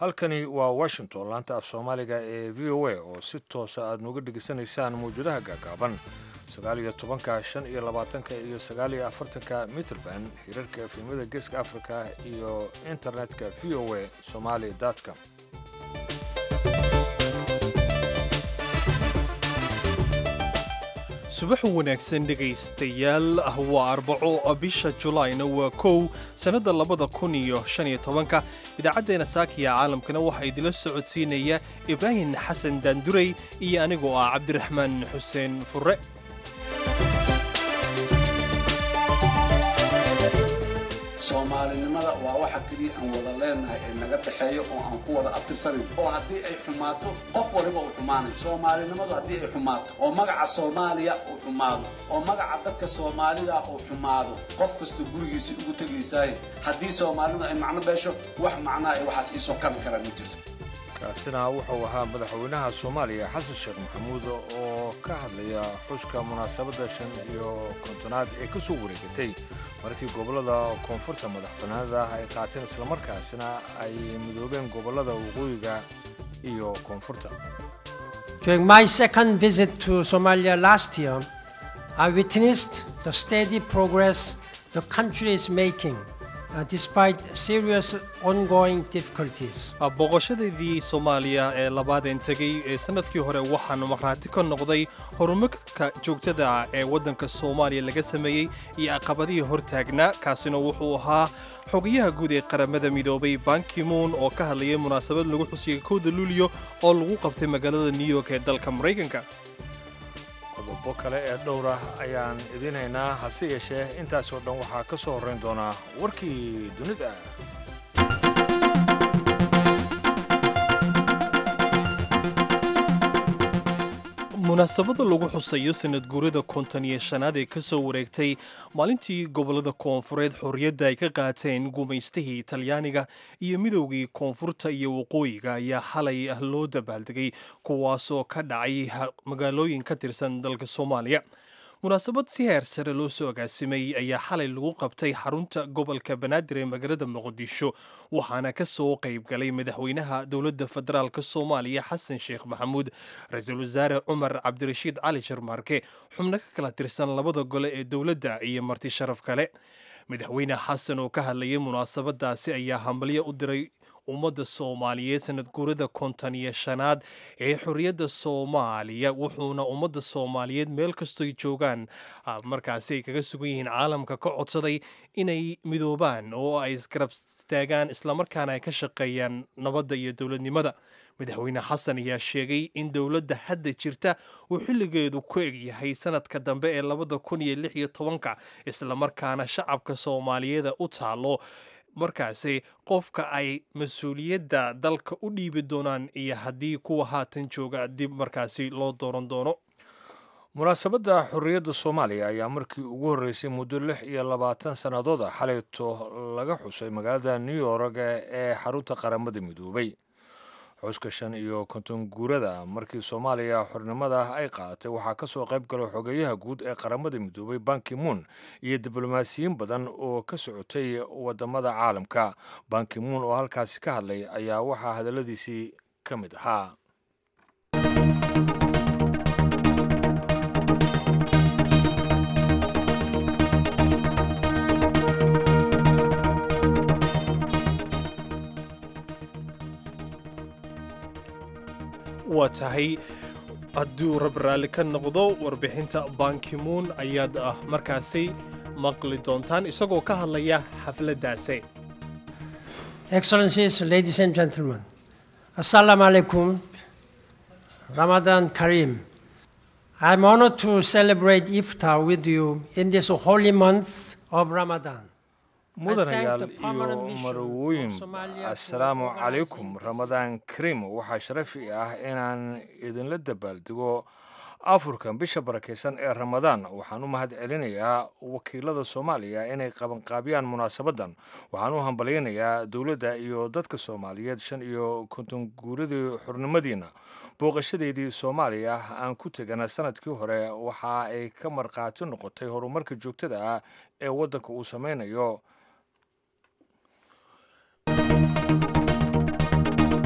halkani waa washington laanta af soomaaliga ee v o a oo si toosa aad nooga dhegaysanaysaan mawjadaha gaagaaban sagaaliyo tobanka shan iyo labaatanka iyo sagaaliyo afartanka mitrband hirarka efemyada geeska africa iyo internetka v o a somali com subax wanaagsan dhegaystayaal waa arbaco bisha julaayna waa kow sannadda labada kun iyo shan iyo tobanka idaacaddeenna saakiya caalamkana waxaa idila socodsiinaya ibraahim xasan daandurey iyo anigoo ah cabdiraxmaan xuseen furre soomaalinimada waa waxa keliya aan wada leenahay ee naga dhexeeyo oo aan ku wada abtirsanayn oo haddii ay xumaato qof waliba uu xumaanayo soomaalinimadu haddii ay xumaato oo magaca soomaaliya uu xumaado oo magaca dadka soomaalida uu xumaado qof kasta gurigiisii ugu tegaysaay haddii soomaalidu ay macno beesho wax macnaa ay waxaas iisoo kabi karaan ma jirto kaasina wuxuu ahaa madaxweynaha soomaaliya xasan sheekh maxamuud oo ka hadlaya xuska munaasabadda shan iyo kontonaad ee ka soo wareegatay markii gobollada koonfurta madaxbannaanida ay qaateen islamarkaasina ay midoobeen gobollada waqooyiga iyo koonfurta During my second visit to Somalia last year, I witnessed the steady progress the country is making uh, despite serious ongoing difficulties. boqoshadaydii soomaaliya ee labaadeen tegey ee sannadkii hore waxaanu markhaati ka noqday horumarka joogtada ah ee waddanka soomaaliya laga sameeyey iyo caqabadihii hortaagnaa kaasina wuxuu ahaa xogayaha guud ee qaramada midoobay bankimoon oo ka hadlayay munaasabad lagu xusiyay kowda luuliyo oo lagu qabtay magaalada new york ee dalka maraykanka qodobo kale ee dhowr ah ayaan idiin haynaa hase yeeshee intaasoo dhan waxaa ka soo horrayn doonaa warkii dunida munaasabada lagu xusayo sanad guurada konton iyo shanaad ee ka soo wareegtay maalintii gobollada koonfureed xorriyadda ay ka qaateen gumaystihii talyaaniga iyo midowgii koonfurta iyo waqooyiga ayaa xalay ah loo dabaaldegay kuwaasoo ka dhacay magaalooyin ka tirsan dalka soomaaliya munaasabad si heer sare loo soo agaasimay ayaa xalay lagu qabtay xarunta gobolka banaadir ee magaalada muqdisho waxaana ka soo qayb galay madaxweynaha dowladda federaalk soomaaliya xasan sheekh maxamuud ra-iisul wasaare cumar cabdirashiid cali sharmaarke xubno ka kala tirsan labada gole ee dowladda iyo marti sharaf kale madaxweyne xasan oo ka hadlayay munaasabadaasi ayaa hambalyo u diray ummadda soomaaliyeed sanad guurada konton iyo shanaad ee xorriyadda soomaaliya wuxuuna ummadda soomaaliyeed meel kastoy joogaan markaasi ay kaga sugan yihiin caalamka ka codsaday inay midoobaan oo ay isgarab istaagaan islamarkaana ay ka shaqeeyaan nabadda iyo dowladnimada madaxweyne xasan ayaa sheegay in dowladda hadda jirta uu xilligeedu ku egyahay sanadka dambe ee labada kun iyo lix iyo tobanka islamarkaana shacabka soomaaliyeeda u taalo markaasi qofka ay mas-uuliyadda dalka u dhiibi doonaan iyo haddii kuwa haatan jooga dib markaasi loo dooran doono munaasabadda xorriyadda soomaaliya ayaa markii ugu horreysay muddo lix iyo labaatan sannadood ah xalayto laga xusay magaalada new york ee xarunta qaramada midoobay xuska shan iyo konton guurada markii soomaaliya xornimada ay qaadatay waxaa ka soo qayb galay xogeeyaha guud ee qaramada midoobay bankimoon iyo diblomaasiyiin badan oo ka socotay wadamada caalamka bankimoon oo halkaasi ka hadlay ayaa waxaa hadalladiisii ka mid ahaa waa tahay hadduu rab raalli ka noqdo warbixinta bankimoon ayaad ah markaasi maqli doontaan isagoo ka hadlaya xafladdaasi Excellencies, ladies and gentlemen, Assalamu alaikum, Ramadan Kareem. I'm honored to celebrate Iftar with you in this holy month of Ramadan. mudanayaal iyo marwooyin assalaamu calaykum ramadaan kariim waxaa sharafi ah inaan idinla dabaaldego afurkan bisha barakaysan ee ramadaan waxaan u mahad celinayaa wakiilada soomaaliya inay qabanqaabiyaan munaasabaddan waxaan u hambalyaynayaa dowladda iyo dadka soomaaliyeed shan iyo konton guuradii xurnimadiina booqashadeedii soomaaliya aan ku tegana sanadkii hore waxa ay ka markhaati noqotay horumarka joogtada ah ee waddanka uu sameynayo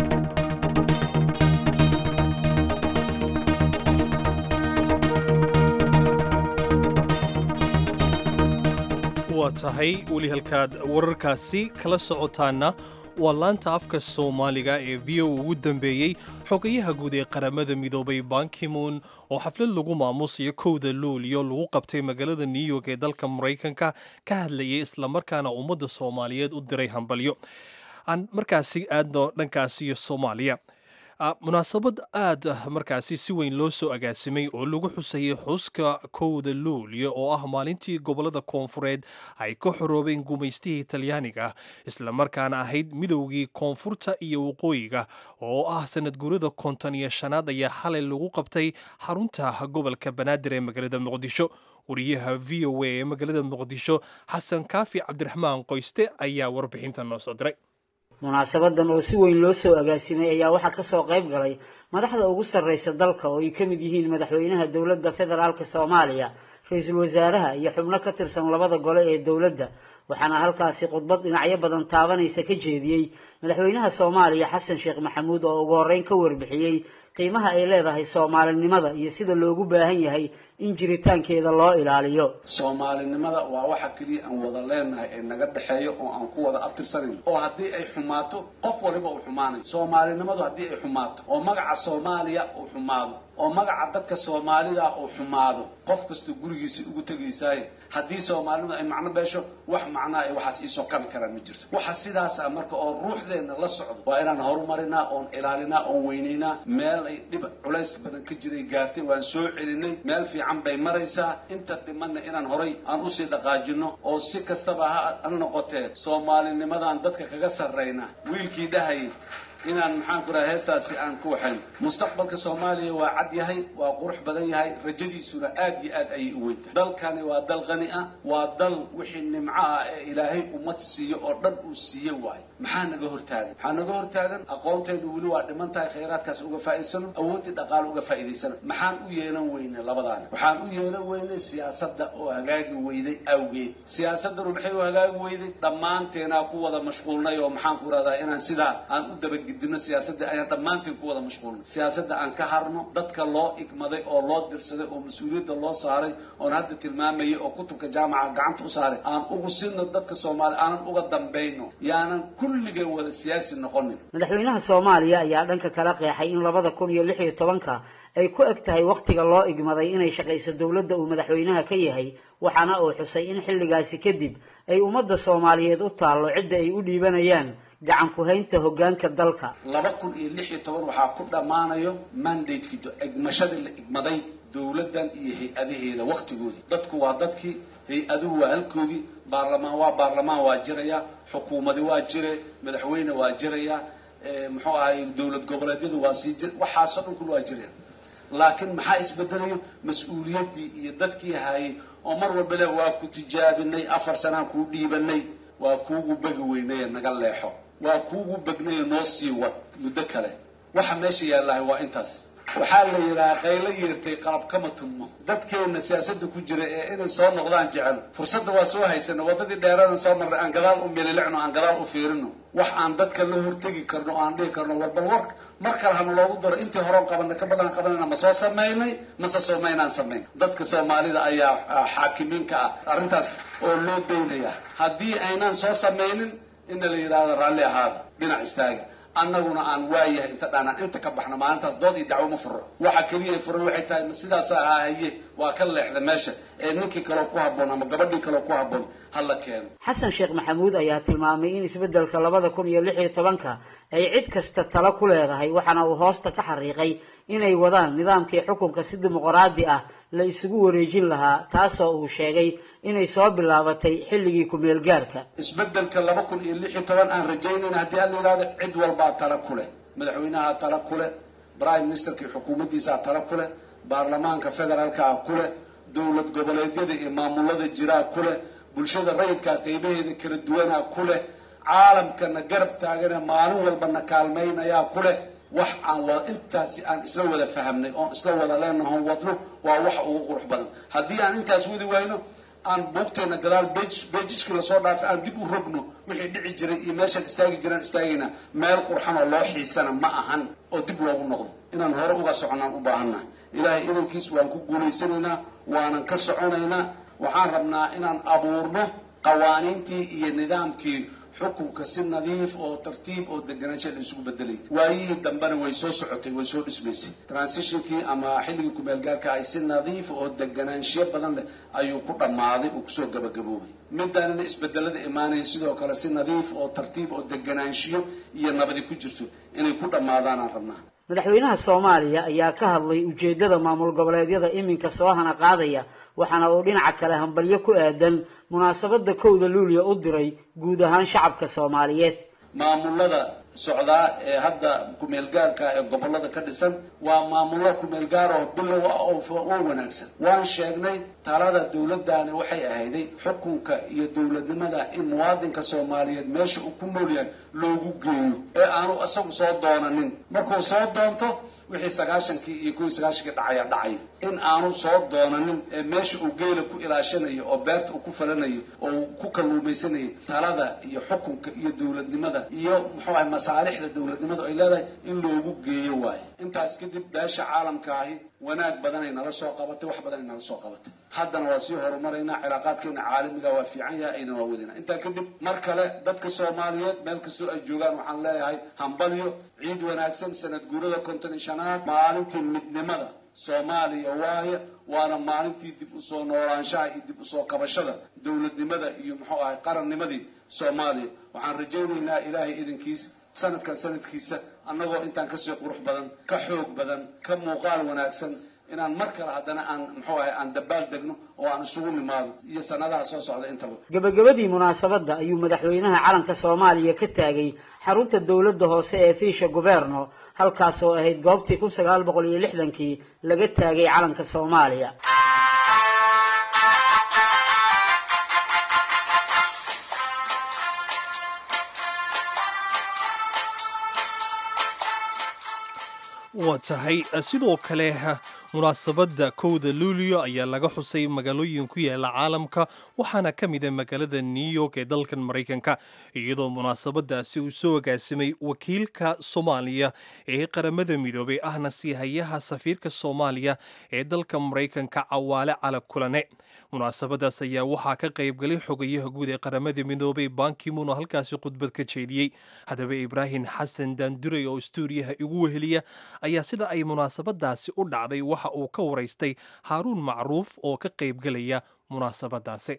waa tahay weli halkaad wararkaasi kala socotaana waa laanta afka soomaaliga ee v o ugu dambeeyey xogayaha guud ee qaramada midoobay bankimoon oo xaflad lagu maamusayo kowda luuliyo lagu qabtay magaalada new york ee dalka maraykanka ka hadlayay islamarkaana ummadda soomaaliyeed u diray hambalyo aan markaasi aadno dhankaasi iyo soomaaliya munaasabad aad markaasi si weyn loo soo agaasimay oo lagu xusayay xuska kowda luulyo oo ah maalintii gobolada koonfureed ay ka xoroobeen gumaystihii talyaaniga islamarkaana ahayd midowgii koonfurta iyo waqooyiga oo ah sanad guurida konton iyo shanaad ayaa xalay lagu qabtay xarunta gobolka banaadir ee magaalada muqdisho wariyaha v o a ee magaalada muqdisho xasan kaafi cabdiraxmaan qoyste ayaa warbixinta noo soo diray munaasabadan oo si weyn loo soo agaasimay ayaa waxaa kasoo qayb galay madaxda ugu sarreysa dalka oo ay ka mid yihiin madaxweynaha dowladda federaalka soomaaliya ra-iisul wasaaraha iyo xubno ka tirsan labada gole ee dowladda waxaana halkaasi khudbad dhinacyo badan taabanaysa ka jeediyey madaxweynaha soomaaliya xasan sheekh maxamuud oo ugu horreyn ka warbixiyey qiimaha ay leedahay soomaalinimada iyo sida loogu baahan yahay in jiritaankeeda loo ilaaliyo soomaalinimada waa waxa keliya aan wada leenahay ee naga dhexeeyo oo aan ku wada abtirsanayn oo haddii ay xumaato qof waliba uu xumaanayo soomaalinimadu haddii ay xumaato oo magaca soomaaliya uu xumaado oo magaca dadka soomaalida uu xumaado qof kasta gurigiisa ugu tegaysaaye haddii soomaalinimadu ay macno beesho wax macnaa ay waxaas iisoo kabi karaan ma jirto waxa sidaas ah marka oo ruuxdeenna la socdo waa inaan horumarinaa oon ilaalinaa oon weynaynaa meel ay dhib culays badan ka jiray gaartay waan soo celinay meel fiican bay maraysaa inta dhimanna inaan horay aan usii dhaqaajino oo si kastaba ha noqotee soomaalinimadan dadka kaga sarrayna wiilkii dhahayay inaan maxaan ku raha heestaasi aan ku waxayn mustaqbalka soomaaliya waa cad yahay waa qurux badan yahay rajadiisuna aad iyo aad ayay u weyntahay dalkani waa dal qani ah waa dal wixii nimco ah ee ilaahay ummad siiyo oo dhan uu siiye waayo maxaa naga hortaagan maxaa naga hortaagan aqoonteenu weli waa dhiman tahay khayraadkaas uga faa'iidsano awooddii dhaqaale uga faa'iidaysano maxaan u yeelan weynay labadaani waxaan u yeelan weynay siyaasadda oo hagaagi weyday awgeed siyaasaddanu maxay u hagaagi weyday dhammaanteenaa ku wada mashquulnay oo maxaan ku rahdaa inaan sidaa aan u dabagid dino siyaasadda ayaan dhammaanteen ku wada mashquulnay siyaasadda aan ka harno dadka loo igmaday oo loo dirsaday oo mas-uuliyadda loo saaray oon hadda tilmaamayay oo kutubka jaamaca gacanta u saaray aan ugu sino dadka soomaaliya aanan uga dambayno yaanan kulligeen wada siyaasi noqonin madaxweynaha soomaaliya ayaa dhanka kala qeexay in labada kun iyo lix iyo tobanka ay ku eg tahay wakhtiga loo igmaday inay shaqayso dowladda uu madaxweynaha ka yahay waxaana uu xusay in xilligaasi kadib ay ummadda soomaaliyeed u taallo cidda ay u dhiibanayaan gacan ku-haynta hoggaanka dalka laba kun iyo lix iyo toban waxaa ku dhammaanayo mandateki egmashadii la igmaday dowladdan iyo hay-adaheeda wakhtigoodii dadku waa dadkii hay-aduhu waa halkoodii baarlamaan waa baarlamaan waa jiraya xukuumadi waa jire madaxweyne waa jiraya muxuu ahay dowlad goboleedyadu waa sii jir waxaasoo dhan kul waa jiraya laakiin maxaa isbedelayo mas-uuliyaddii iyo dadkii hayay oo mar walba le waa ku tijaabinay afar sanaan kuu dhiibanay waa kuugu begi weynaye naga leexo waa kuugu begnaye noo sii wad muddo kale waxa meesha yaallahay waa intaas waxaa la yidhaha qaylo yeertay qalab kama tummo dadkeenna siyaasadda ku jira ee inay soo noqdaan jecel fursadda waa soo haysana waddadii dheeradan soo marnay aan gadaal u mililicno aan gadaal u fiirino wax aan dadka la hortegi karno o aan dhihi karno war bal war mar kale hana loogu daro intii horeon qabanay ka badan qabanayna ma soo samaynay mase soomaynaan samayn dadka soomaalida ayaa xaakimiinka ah arrintaas oo loo daynaya haddii aynaan soo samaynin ina la yidhaahdo raalli ahaada dhinac istaaga annaguna aan waayahay inta dhaanaan inta ka baxno maalintaas dood iyo dacwo ma furo waxa keliya furan waxay tahay ma sidaasa ahaa haye waa ka leexda meesha ee ninkii kaleo ku habboon ama gabadhii kaleo ku habboon hala keeno xasan sheekh maxamuud ayaa tilmaamay in isbeddelka labada kun iyo lix iyo tobanka ay cid kasta talo ku leedahay waxaana uu hoosta ka xariiqay inay wadaan nidaamkii xukunka si dimuqraadi ah la isugu wareejin lahaa taasoo uu sheegay inay soo bilaabatay xilligii ku-meel gaarka isbeddelka laba kun iyo lix iyo toban aan rajaynayna haddii aan la yidhahdo cid walbaa tala ku leh madaxweynaha tala ku leh prime ministerkii xukuumaddiisaa tala ku leh baarlamaanka federaalkaa ku leh dowlad goboleedyada iyo maamulada jiraa ku leh bulshada rayidkaa qeybaheeda kala duwanaa ku leh caalamkana garab taagane maalin walbana kaalmaynayaa ku leh wax aan wada intaasi aan isla wada fahamnay oon isla wada leenahoon wadno waa waxa ugu qurux badan haddii aan intaas wadi wayno aan buugteena gadaal bejijkii lasoo dhaafay aan dib u rogno wixii dhici jiray iyo meeshaan istaagi jiraan istaagayna meel qurxan oo loo xiisana ma ahan oo dib loogu noqdo inaan hore uga soconaan u baahannahay ilaahay idankiis waan ku guulaysanaynaa waanan ka soconaynaa waxaan rabnaa inaan abuurno qawaaniintii iyo nidaamkii xukunka si nadiif oo tartiib oo deganaansha la isugu bedelay waayihii dambena way soo socotay way soo dhismaysay transitionkii ama xilligii kumeelgaarka ay si nadiif oo deganaanshiyo badan leh ayuu ku dhammaaday uu kusoo gabagaboobay midaanina isbedelada imaanaya sidoo kale si nadiif oo tartiib oo deganaanshiyo iyo nabadi ku jirto inay ku dhammaadaanaan rabnaa madaxweynaha soomaaliya ayaa ka hadlay ujeeddada maamul goboleedyada iminka soo hana qaadaya waxaana uu dhinaca kale hambalyo ku aadan munaasabadda kowda luuliya u diray guud ahaan shacabka soomaaliyeed maamulada socdaa ee hadda kumeelgaarka ee gobolada ka dhisan waa maamullo kumeelgaar oo bilow ah oo wanaagsan waan sheegnay talada dowladdaani waxay ahayday xukunka iyo dowladnimada in muwaadinka soomaaliyeed meesha uu ku nool yahay loogu geeyo ee aanu isagu soo doonanin markuu soo doonto wixii sagaashankii iyo kuwii sagaashankii dhacaya dhacayo in aanu soo doonanin ee meesha uu geela ku ilaashanayo oo beerta uu ku falanayo oo uu ku kalluumaysanayo talada iyo xukunka iyo dowladnimada iyo muxuu ahay masaalixda dowladnimadu ay leedahay in loogu geeyo waayo intaas kadib beesha caalamka ahi wanaag badanay nala soo qabatay wax badanay nala soo qabatay haddana waa sii horumaraynaa cilaaqaadkeena caalamiga waa fiican yahay aydan waa wadina intaa kadib mar kale dadka soomaaliyeed meel kastoo ay joogaan waxaan leeyahay hambalyo ciid wanaagsan sanad guurada konton iyo shanaad maalintii midnimada soomaaliya waaye waana maalintii dib usoo noolaanshaha iyo dib usoo kabashada dowladnimada iyo muxuu ahay qarannimadii soomaaliya waxaan rajaynaynaa ilaahay idinkiis sanadkan sanadkiisa annagoo intaan kasii qurux badan ka xoog badan ka muuqaal wanaagsan inaan mar kale haddana aan muxuu ahay aan dabaal degno oo aan isugu nimaado iyo sanadaha soo socda intaba gabagabadii munaasabadda ayuu madaxweynaha calanka soomaaliya ka taagay xarunta dowladda hoose ee fiisha guberno halkaas oo ahayd goobtii kun sagaal boqol iyo lixdankii laga taagay calanka soomaaliya waa tahay sidoo kale munaasabadda kowda luulio ayaa laga xusay magaalooyin ku yaala caalamka waxaana ka mid a magaalada new york ee dalkan maraykanka iyadoo munaasabadaasi uu soo agaasimay wakiilka soomaaliya ee qaramada midoobay ahna siihayaha safiirka soomaaliya ee dalka maraykanka cawaale cala kulane munaasabadaas ayaa waxaa ka qaybgalay xogayaha guud ee qaramada midoobay bankimun oo halkaasi khudbad ka jeediyey haddaba ibraahim xasan daanduray oo stuuriyaha igu weheliya ayaa sida ay munaasabadaasi u dhacday waxa uu ka waraystay haaruun macruuf oo ka qaybgalaya munaasabadaasi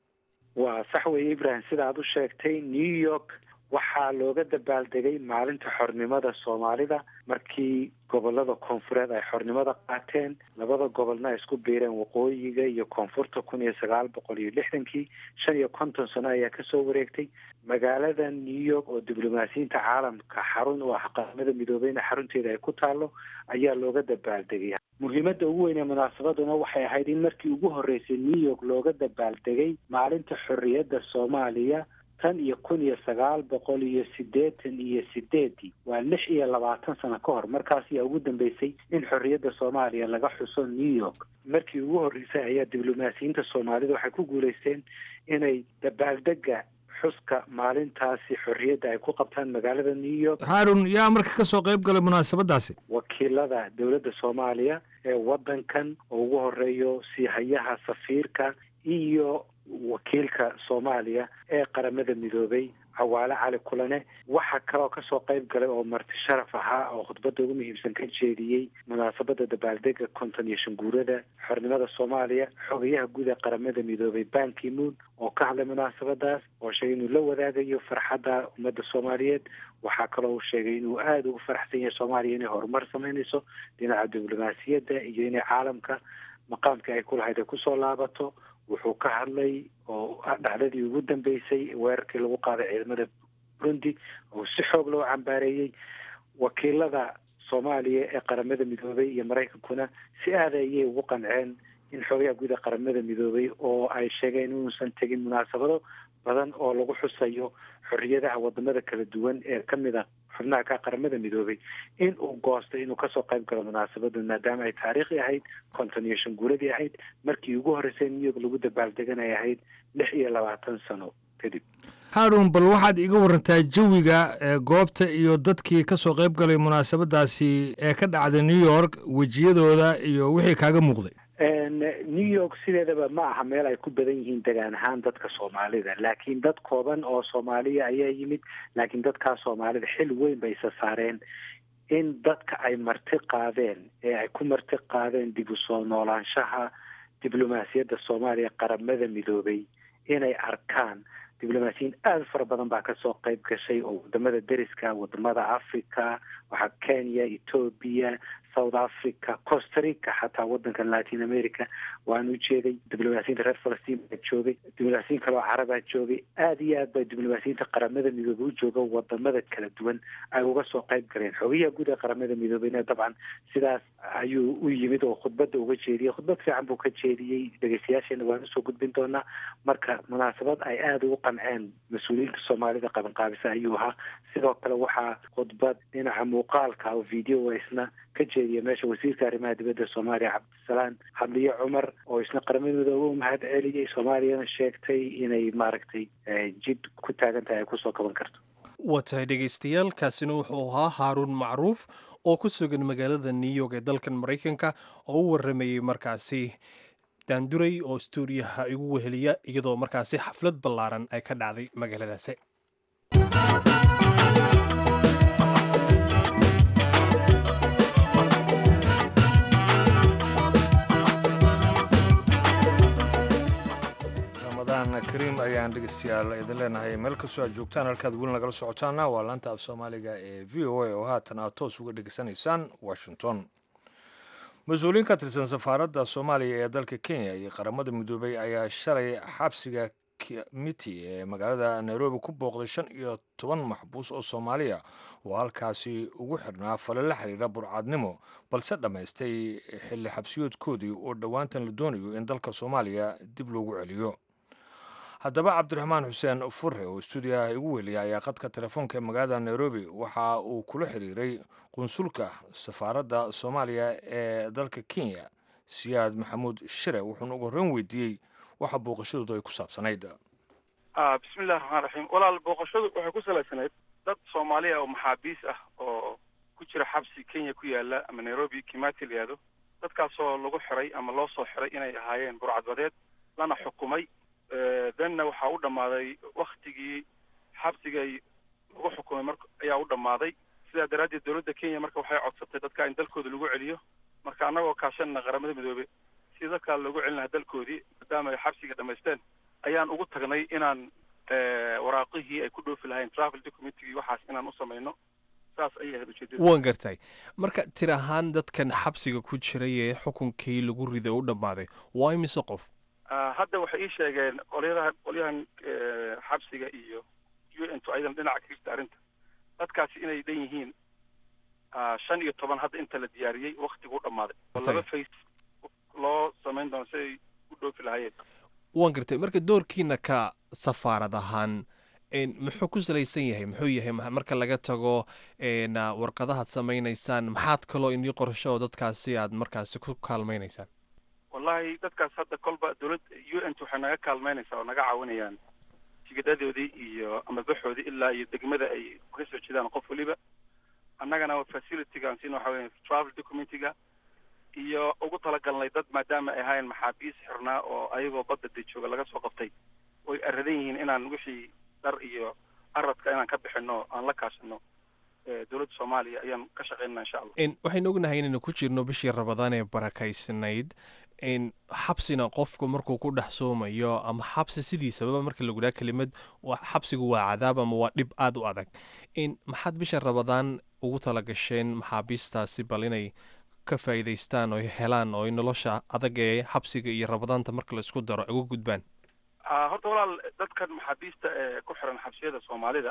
waa sax weeye ibrahim sida aad u sheegtay new york waxaa looga dabaaldegay maalinta xornimada soomaalida markii gobolada koonfureed ay xornimada qaateen labada gobolna ay isku biireen waqooyiga iyo koonfurta kun iyo sagaal boqol iyo lixdankii shan iyo konton sano ayaa kasoo wareegtay magaalada new york oo diblomaasiyiinta caalamka xarun u ah qaramada midoobeyna xarunteeda ay ku taalo ayaa looga dabaaldegay muhiimadda ugu weyn ee munaasabaduna waxay ahayd in markii ugu horreysay new york looga dabaaldegay maalinta xorriyadda soomaaliya tan iyo kun iyo sagaal boqol iyo siddeetan iyo sideedii waa lix iyo labaatan sano ka hor markaas ayaa ugu dambeysay in xorriyadda soomaaliya laga xuso new york markii ugu horreysay ayaa diblomaasiyiinta soomaalida waxay ku guulaysteen inay dabaaldega xuska maalintaasi xorriyadda ay ku qabtaan magaalada new york haarun yaa marka ka soo qayb galay munaasabadaasi wakiilada dowladda soomaaliya ee waddankan oo ugu horeeyo siihayaha safiirka iyo wakiilka soomaaliya ee qaramada midoobay cawaale cali kulane waxaa kaloo kasoo qayb galay oo marti sharaf ahaa oo khudbadda ugu muhiimsan ka jeediyey munaasabada dabaaldega konton iyo shan guurada xornimada soomaaliya xogayaha guud ee qaramada midoobay bankimuun oo ka hadlay munaasabadaas oo sheegay inuu la wadaagayo farxadda ummadda soomaaliyeed waxaa kaloo uu sheegay inuu aada ugu faraxsan yahay soomaaliya inay horumar sameynayso dhinaca diblomaasiyadda iyo inay caalamka maqaamkii ay ku lahayd ay kusoo laabato wuxuu ka hadlay oo dhacdadii ugu dambeysay weerarkii lagu qaaday ciidamada burundi oo si xoog loo cambaareeyey wakiilada soomaaliya ee qaramada midoobay iyo maraykankuna si aada ayay ugu qanceen in xoogaha guud ee qaramada midoobay oo ay sheegeen inuusan tegin munaasabado badan oo lagu xusayo xorriyadaha wadamada kala duwan ee ka mid a xubnaha ka qaramada midoobay in uu goostay inuu kasoo qayb galo munaasabada maadaama ay taariikhi ahayd konton iyo shan guuradii ahayd markii ugu horreysay new york lagu dabaaldeganay ahayd lix iyo labaatan sano kadib haarun bal waxaad iga warantaa jawiga goobta iyo dadkii ka soo qayb galay munaasabadaasi ee ka dhacday new york wejiyadooda iyo wixii kaaga muuqday new york sideedaba ma aha meel ay ku badan yihiin degaan ahaan dadka soomaalida laakiin dad kooban oo soomaaliya ayaa yimid laakiin dadkaa soomaalida xil weyn bay isa saareen in dadka ay marti qaadeen ee ay ku marti qaadeen dib u soo noolaanshaha diblomaasiyadda soomaaliya qaramada midoobay inay arkaan diblomaasiyiin aada fara badan baa kasoo qayb gashay oo wadamada deriska wadamada africa waxaa kenya ethoobia south africa costa rica xataa wadanka latin america waan u jeeday diblomaasiyiinta reer falastiin baa joogay diblomaasiyiin kale oo carabaa joogay aada iyo aad baa diblomaasiyiinta qaramada midoobey u jooga wadamada kala duwan ay uga soo qayb galeen xogayaha guud ee qaramada midoobeyna dabcan sidaas ayuu u yimid oo khudbadda uga jeediyey khudbad fiican buu ka jeediyey dhegeystayaasheena waan usoo gudbin doonaa marka munaasabad ay aada ugu qanceen mas-uuliyiinta soomaalida qabanqaabisa ayuu ahaa sidoo kale waxaa khudbad dhinaca muuqaalka oo video isna ka jeediya meesha wasiirka arrimaha dibadda soomaaliya cabdisalaan xabliye cumar oo isna qaramada midoobe u mahad celiyey soomaaliyana sheegtay inay maaragtay jid ku taagan tahay ay kusoo kaban karto waa tahay dhegaystayaal kaasina wuxuu ahaa haaruun macruuf oo ku sugan magaalada new york ee dalkan maraykanka oo u waramayey markaasi daanduray oo stuudiyaha igu weheliya iyadoo markaasi xaflad ballaaran ay ka dhacday magaaladaasi kariim ayaan dhegeystayaal idin leenahay meel kastoo aad joogtaan halkaad weli nagala socotaana waa laanta af soomaaliga ee v o a oo haatan aad toos uga dhegeysanaysaan washington mas-uuliyiin ka tirsan safaaradda soomaaliya ee dalka kenya iyo qaramada midoobay ayaa shalay xabsiga miti ee magaalada nairobi ku booqday shan iyo toban maxbuus oo soomaaliya oo halkaasi ugu xidhnaa fale la xiriira burcadnimo balse dhammaystay xilli xabsiyoodkoodii oo dhowaantan la doonayo in dalka soomaaliya dib loogu celiyo haddaba cabdiraxmaan xuseen fure oo stuudiyaha igu weliya ayaa qadka telefoonka ee magaalada nairobi waxa uu kula xiriiray qunsulka safaaradda soomaaliya ee dalka kenya siyaad maxamuud shire wuxuuna ugu horreyn weydiiyey waxa booqashadoodu ay ku saabsanayd bismillahi raxmaan raxiim walaal booqashadu waxay ku salaysanayd dad soomaaliya oo maxaabiis ah oo ku jira xabsi kenya ku yaala ama nairobi kimati la yihahdo dadkaasoo lagu xiray ama loo soo xiray inay ahaayeen burcadbadeed lana xukumay danna waxaa u dhammaaday waktigii xabsigay lagu xukumay mar ayaa u dhammaaday sidaa daraaddeed dowladda kenya marka waxay codsatay dadka in dalkooda lagu celiyo marka annagoo kaashanna qaramada midoobe si dadkaa loogu celin lahaa dalkoodii maadaama ay xabsiga dhamaysteen ayaan ugu tagnay inaan waraaqihii ay ku dhoofi lahayn travel documentigii waxaas inaan u samayno saas ayay ahayd ujeedada waan gartay marka tir ahaan dadkan xabsiga ku jiray ee xukunkii lagu riday u dhammaaday waa imise qof hadda waxay ii sheegeen qolyaha qolyahan xabsiga iyo u n to ayadan dhinaca ka jirta arrinta dadkaasi inay dhan yihiin shan iyo toban hadda inta la diyaariyey waktigu u dhammaaday oo laba face loo samayn doono si ay u dhoofi lahaayeen waan gartay marka doorkiina ka safaarad ahaan muxuu ku salaysan yahay muxuu yahay marka laga tago warqadahaad samaynaysaan maxaad kaloo inii qorsho oo dadkaasi aad markaasi ku kaalmaynaysaan wallahi dadkaas hadda kolba dowlad u n t waxay naga kaalmeynaysaa oo naga caawinayaan tigidhadoodii iyo amabaxoodii ilaa iyo degmada ay ka soo jeedaan qof weliba annagana facilitygaan siina waxa weya travel documentiga iyo ugu talagalnay dad maadaama ay ahaayeen maxaabiis xirnaa oo ayagoo badda de jooga laga soo qabtay oy aradan yihiin inaan wixii dhar iyo aradka inaan ka bixino aan la kaashano dowladda soomaaliya ayaan ka shaqeynana insha allah waxaynu ognahay inaynu ku jirno bishii rabadaan ee barakaysnayd xabsina qofku markuu ku dhex soomayo ama xabsi sidiisababa marka lagu dhaha kelimad xabsigu waa cadaab ama waa dhib aada u adag maxaad bisha rabadaan ugu talagasheen maxaabiistaasi bal inay ka faa'iidaystaan oo helaan oo nolosha adag ee xabsiga iyo rabadaanta marka la isku daro uga gudbaan horta walaal dadkan maxaabiista ee ku xiran xabsiyada soomaalida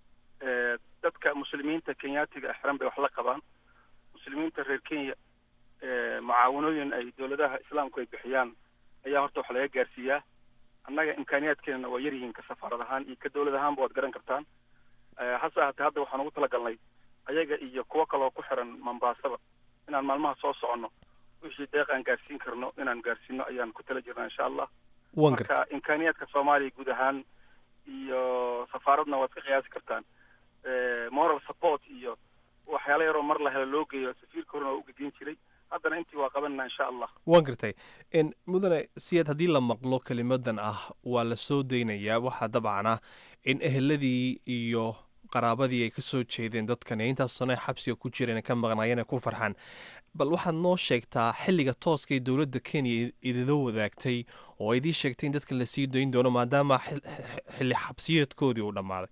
dadka muslimiinta kenyaatiga xiran bay wax la qabaan muslimiinta reer kenya mucaawanooyin ay dowladaha islaamku ay bixiyaan ayaa horta wax laga gaarsiiyaa annaga imkaaniyaadkeenana waa yaryihiin ka safaarad ahaan iyo ka dowlad ahaanba waad garan kartaan hase ahaatee hadda waxaan ugu talagalnay ayaga iyo kuwo kaloo ku xiran mambaasaba inaan maalmaha soo soconno wixii deeq aan gaarsiin karno inaan gaarsiino ayaan ku tala jirnaa insha allah marka imkaaniyaadka soomaaliya guud ahaan iyo safaaradna waad ka qiyaasi kartaan moral support iyo waxyaala yaroo mar la helo loo geeyo safiirka horena waa ugegeyn jiray haddana intii waa qabanana insha allah waan gartay mudane siyaad haddii la maqlo kelimadan ah waa la soo daynayaa waxaa dabcan ah in eheladii iyo qaraabadii ay ka soo jeedeen dadkan ee intaas sano xabsiga ku jireen ka maqnaayeen ay ku farxaan bal waxaad noo sheegtaa xilliga tooska ee dowladda kenya idila wadaagtay oo ay idii sheegtay in dadkan lasii dayn doono maadaama xilli xabsiyeedkoodii uu dhammaaday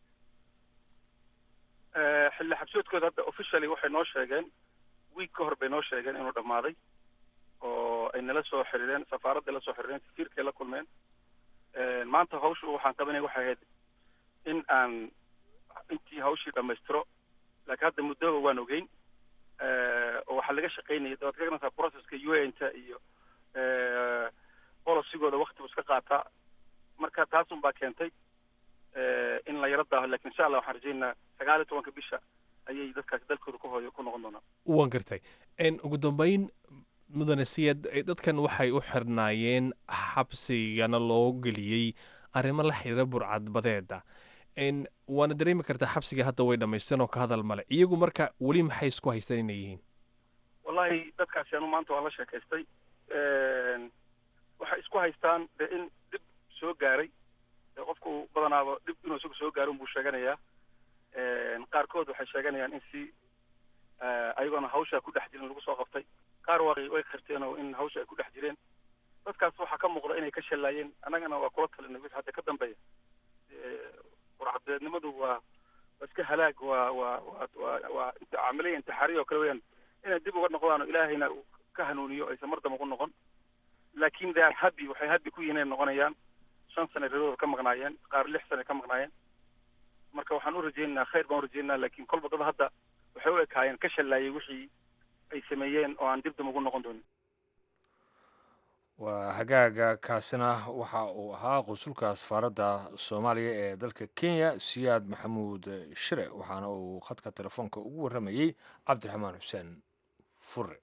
xilli xabsiyeedkooda hadda officially waxay noo sheegeen wiig ka hor bay noo sheegeen inuu dhammaaday oo ay nala soo xiriireen safaaradda la soo xiriireen safiirkay la kulmeen maanta hawsha waxaan qabanaya waxay ahayd in aan intii hawshii dhammaystiro laakiin hadda muddaba waan ogeyn oo waxaa laga shaqaynaya waad ka garanaysaa processka u n ta iyo polisigooda waktibu iska qaataa marka taasun baa keentay in la yaro daaho lakin insha allah waxaan rajaynaynaa sagaal iyo tobanka bisha ayay dadkaasi dalkooda ku hooyo ku noqon doonaan waan gartay ugu dambeyn mudane siyad dadkan waxay u xirnaayeen xabsigana loo geliyey arrimo la xiriira burcadbadeeda waana dareemi kartaa xabsiga hadda way dhamaysteen oo ka hadal male iyagu marka weli maxay isku haystaan inay yihiin wallahi dadkaasi anu maanta waan la sheekaystay waxay isku haystaan de in dhib soo gaaray qofku badanaaba dhib inuu isagu soo gaaro buu sheeganayaa qaarkood waxay sheeganayaan in si ayagoona hawsha ku dhex jirin lagu soo qabtay qaar waa way qirteen oo in hawsha ay ku dhex jireen dadkaas waxaa ka muuqda inay ka shallaayeen annagana waa kula talinay wixii hadda ka dambeeya burcadbeednimadu waa waa iska halaag waa waa waa waa waa camaliya intixaariya oo kale weyaan inay dib uga noqdaan oo ilaahayna uu ka hanuuniyo aysan mar damba ku noqon laakin they are happy waxay happy ku yihiin inay noqonayaan shan sane reeradooda ka maqnaayeen qaar lix sane ka maqnaayeen marka waxaan u rajaynaynaa khayr baan u rajaynaa laakiin kolba dad hadda waxay u ekaayeen ka shallaayay wixii ay sameeyeen oo aan dib damba ugu noqon doonin waa hagaaga kaasina waxa uu ahaa qunsulka safaaradda soomaaliya ee dalka kenya siyaad maxamuud shire waxaana uu khadka telefoonka ugu warramayey cabdiraxmaan xuseen fure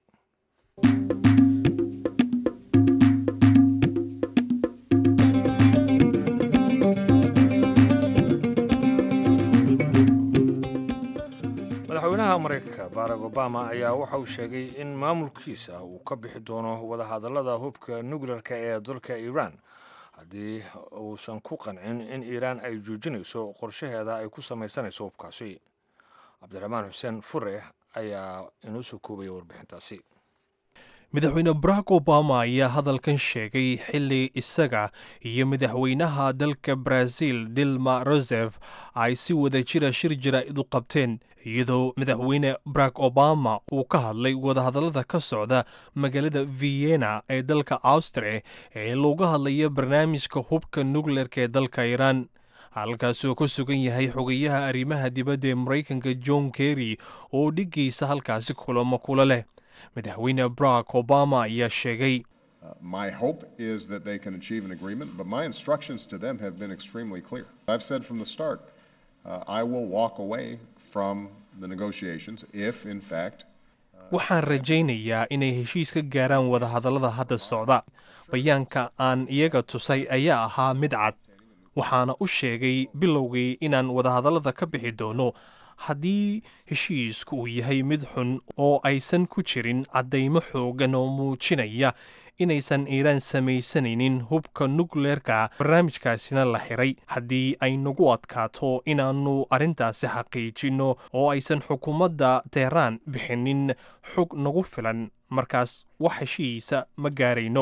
madaxweynaha maraykanka barack obama ayaa waxa uu sheegay in maamulkiisa uu ka bixi doono wadahadallada hubka nukleerka ee dalka iiraan haddii uusan ku qancin in iiraan ay joojinayso qorshaheeda ay ku samaysanayso hubkaasi cabdiraxmaan xuseen fure ayaa inoo soo koobaya warbixintaasi madaxweyne barack obama ayaa hadalkan sheegay xilli isaga iyo madaxweynaha dalka brazil dilma rosef ay si wada jira shir jaraa'id u qabteen iyadoo madaxweyne barack obama uu ka hadlay wadahadallada ka socda magaalada vienna ee dalka austria ee looga hadlaya barnaamijka hubka nukleerka ee dalka iiraan halkaasi oo ku sugan yahay xogayaha arrimaha dibadda ee maraykanka john kerry oo dhigaysa halkaasi kulamo kula leh madaxweyne barack obama ayaa sheegay My hope is that they can achieve an agreement, but my instructions to them have been extremely clear. I've said from the start, uh, I will walk away from the negotiations if, in fact, waxaan rajaynayaa inay heshiis ka gaaraan wadahadallada hadda socda bayaanka aan iyaga tusay ayaa ahaa mid cad waxaana u sheegay bilowgii inaan wadahadallada ka bixi doono haddii heshiisku uu yahay mid xun oo aysan ku jirin caddaymo xoogan oo muujinaya inaysan iiraan samaysanaynin hubka nukleerka barnaamijkaasina la xiray haddii ay nagu adkaato inaannu arrintaasi xaqiijinno oo aysan xukuumadda teheraan bixinin xog nagu filan markaas wax heshiisa ma gaarayno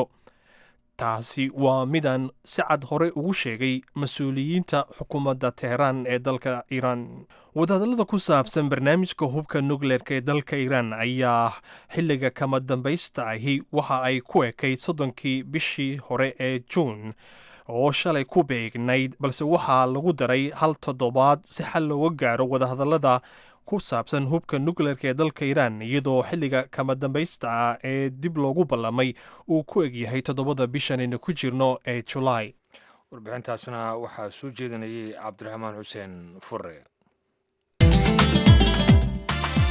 taasi waa midaan si cad hore ugu sheegay mas-uuliyiinta xukuumadda teheraan ee dalka iiraan wadahadallada ku saabsan barnaamijka hubka nukleerka ee dalka iiraan ayaa xilliga kama dambaysta ahi waxa ay ku ekayd soddonkii bishii hore ee juun oo shalay ku beegnayd balse waxaa lagu daray hal toddobaad si xal looga gaaro wadahadallada ku saabsan hubka nukleerka ee dalka iiraan iyadoo xilliga kama dambaysta ah ee dib loogu ballamay uu ku egyahay toddobada bishan aynu ku jirno ee julaay warbixintaasna waxaa soo jeedinayay cabdiraxmaan xuseen fure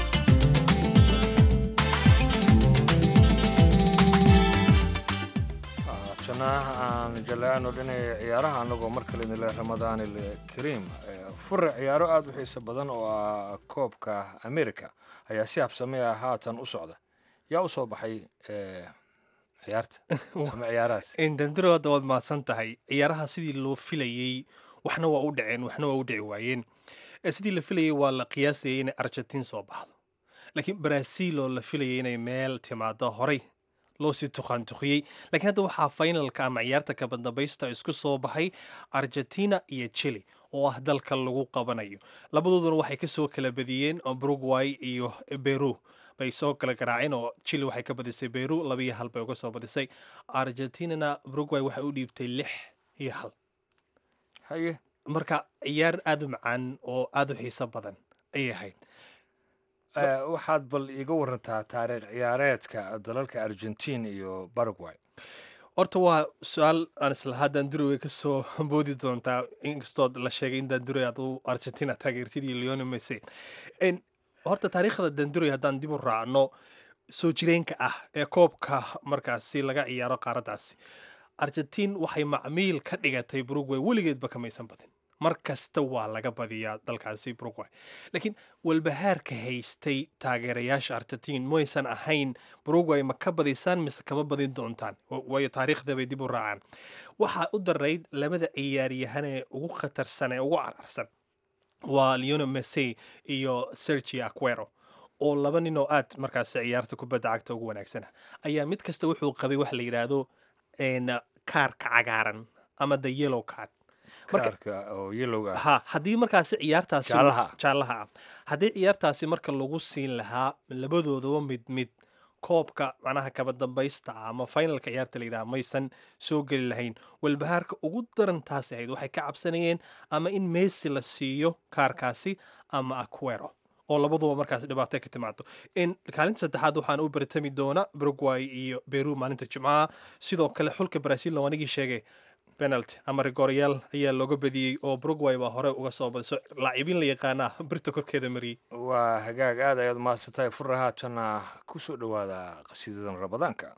haatana aan jaleecno dhinaya ciyaaraha annagoo mar kale nile ramadaan ilkariim fure ciyaaro aada u xiiso badan oo ah koobka america ayaa si habsame ah haatan u socda yaa u soo baxay ciyaarta ama ciyaarahaas indandiro hadda waad mahadsan tahay ciyaaraha sidii loo filayey waxna waa u dhaceen waxna waa u dhici waayeen sidii la filayey waa la qiyaasayay inay argentiin soo baxdo laakiin brazil oo la filayay inay meel timaado horay loo sii tuqaantuqiyey laakiin hadda waxaa finalka ama ciyaarta kabadambaysta isku soo baxay argentina iyo chile oo ah dalka lagu qabanayo labadooduna waxay kasoo kala badiyeen brugway iyo beru bay soo kala garaaceen oo chile waxay ka badisay beru laba iyo hal bay uga soo badisay argentinana brugway waxay u dhiibtay lix iyo hal haye marka ciyaar aada u macaan oo aada u xiiso badan ayay ahayd waxaad bal iiga warantaa taariikh ciyaareedka dalalka argentiin iyo baragway horta waa su-aal aan islahaa daandurowe ka soo boodi doontaa inkastoo la sheegay in daandurey aad u argentina taageertid iyo leone mese horta taariikhda daandurey haddaan dib u raacno soo jireenka ah ee koobka markaasi laga ciyaaro qaaraddaasi argentiin waxay macmiil ka dhigatay brugway weligeedba kamaysan badin mar kasta waa laga badiyaa dalkaasi brugway laakiin walbahaarka haystay taageerayaasha argentiin maysan ahayn brugway ma ka badisaan mise kama badin doontaan waayo taariikhda bay dib u raacaan waxaa u darayd labada ciyaaryahanee ugu khatarsan ee ugu cararsan waa leone mese iyo sergi aquero oo laba nin oo aad markaasi ciyaarta kubadda cagta ugu wanaagsana ayaa mid kasta wuxuu qabay waxa la yidhaahdo kaarka cagaaran ama the yellow card ha haddii markaasi ciyaartaasi jaallaha ah haddii ciyaartaasi marka lagu siin lahaa labadoodaba mid mid koobka macnaha kaba dambaysta ah ama finalka ciyaarta la yidhaha maysan soo geli lahayn walbahaarka ugu daran taasi ahayd waxay ka cabsanayeen ama in messi la siiyo kaarkaasi ama aquero oo labaduba markaas dhibaato ka timaado kaalinta saddexaad waxaan u bartami doona brugway iyo beru maalinta jimcaha sidoo kale xulka brazil oo anigii sheegay penalty ama rigoryaal ayaa looga badiyey oo brugway baa hore uga soo badiso laacibiin la yaqaanaa birta korkeeda mariyey waa hagaag aad ayaad mahadsantahay furra haatana ku soo dhowaada qasiidadan ramadaanka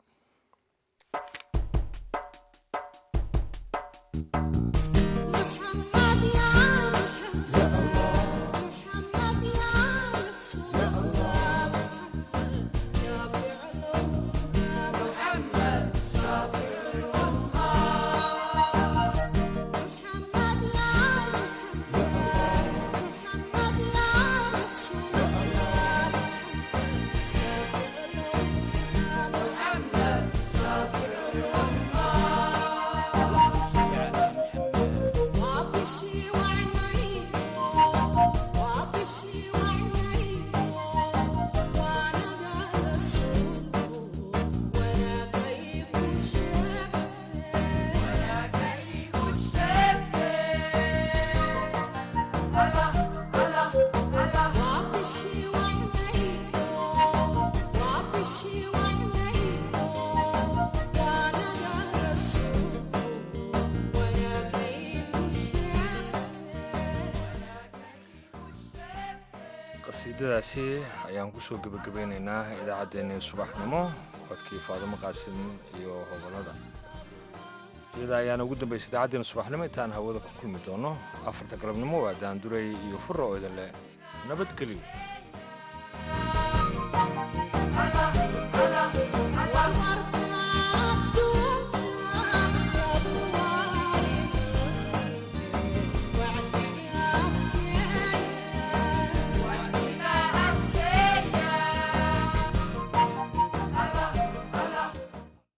qasiidadaasi ayaan kusoo gebagabeynaynaa idaacaddeenii subaxnimo codkii faadimo qaasim iyo hobolada iyada ayaana ugu dambaysa idaacaddeenna subaxnimo intaan hawada ku kulmi doono afarta galabnimo waa daanduray iyo furra oo idin leh nabadgelyo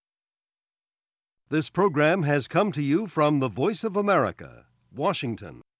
This program has come to you from the Voice of America, Washington.